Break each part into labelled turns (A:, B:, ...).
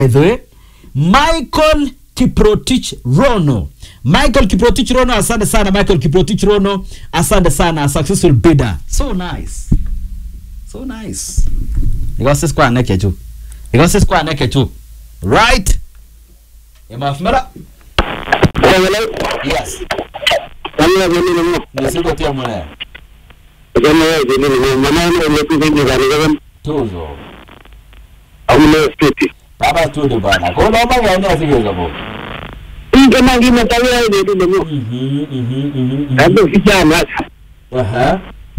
A: by the way michael kiprotich rono michael kiprotich rono asante sana michael kiprotich rono asante sana successful bidder so nice so nice ikose skwane kechu ikose skwane kechu right imafumera yes nisikotia mune tuzo baba tudo bana koloma gani asigeza bo Mhm, mhm, mhm, mhm. Aha.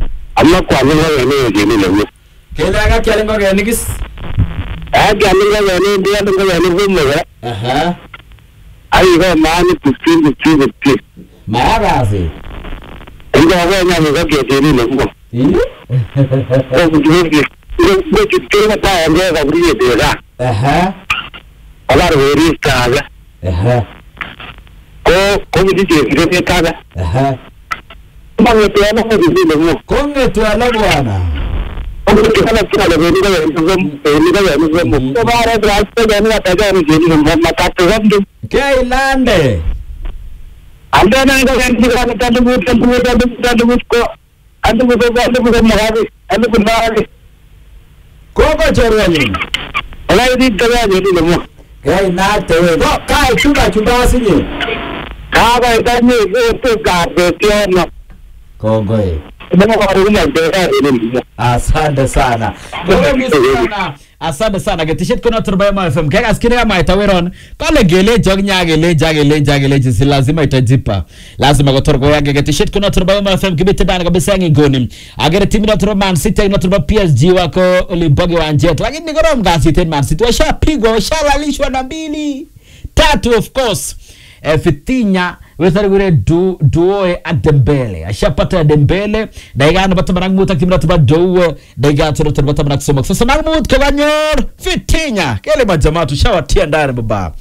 A: kele aka kyale ngogenikis aha maagasi aha aha aha kongetwala bwana keilande koko chorwenyu keinate we ko kai chumba chumba asinye kongoi asante sana Kongoi sana. asante sana ketishet kono turbaema fm kekaskine kama itaweron kale gelejo ak nyagelejo agelejo agelejo si lazima itajipa lazima kotorgo yake ketishet kono turbaema fm kibite bana kabisa ngingoni agere timu na turba man city na turba psg wako ulimboge wa jet lakini korom kasit en man city washapigwa washalalishwa na mbili tatu of course eh, fitinya wethari wire du duoe ak dembele ashapata dembele dakika nebo taman ak mut ak timit nebo dou dakika toro nebo taman ak somok sosom ak mut kokanyor fitinya kele majamaa tushawatia ndani baba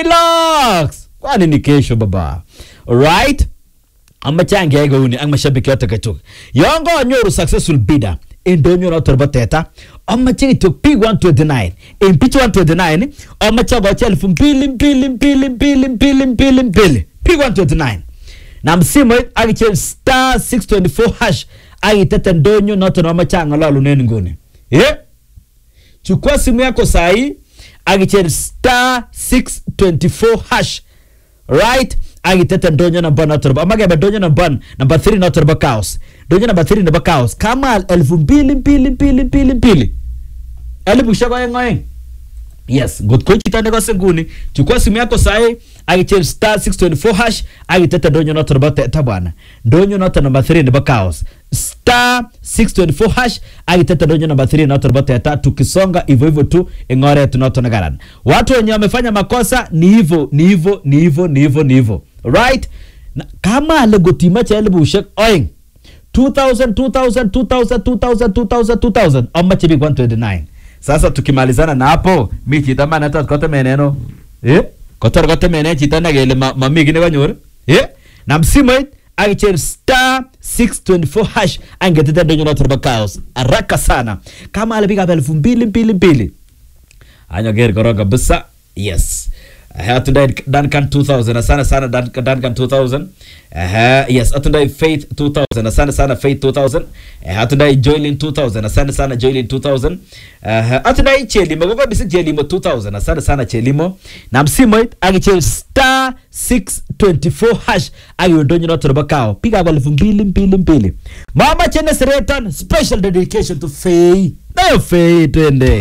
A: relax kwani ni kesho baba alright amache angeyai kouni ak mashabiki yote kachuk yon konyoru successful bidder en ndonyo noto nebo teta amache kityo big 129 en bich 129 amache akochi elfu mbili mbili mbili mbili mbili mbili mbili big 129 na msimoit akichel star 624 hash akitete ndonyo noto nomache ang'ololunen nguni yeah? chukua simu yako sahii akichel star 624 hash right akitete ndonyo namba noto nebo amakebe ndonyo namba namba 3 noto nebo chaos ndonyo namba 3 nebo chaos kamal elfu mbili mbili mbili mbili mbili elipushek oeng oeng yes ngot ko chito nekose nguni chukua simu yako sahi akichel star 624 hash akitete ndonyo noto nebo teta bwana ndonyo noto namba 3 nebo chaos star 624 hash akitete ndonyo namba 3 noto nebo teta tukisonga hivyo hivyo tu ing oret noto nekaran watu wenye wamefanya makosa ni hivyo ni hivyo ni hivyo ni hivyo ni hivyo right Na kama ale gotimache elipushek oeng 2000 2000 2000 2000 2000 2000 amache big 129 sasa tukimalizana na hapo mi chito man atot kotemeneno eh kotor kotemene chito nekele ma- mami kii nekanyor eh na msimoit akicher star 624 hash angetete ndonyo noto nebo chaos haraka sana kama ale bikab elfu mbili mbili mbili anyoker korong kabisa yes Uh, atundai Duncan 2000 asante sana Dun- Duncan 2000 uh, yes atundai Faith 2000 asante sana Faith 2000 uh, atundai Joylin 2000 asante sana Joylin 2000 uh, atundai Chelimo koko bisi Chelimo 2000 asante sana Chelimo na msimoit akichel star 624 hash akiyondonyo noto nebo kao pikab elfu mbili mbili mbili mama chene seretan special dedication to Faye nayo Faye twende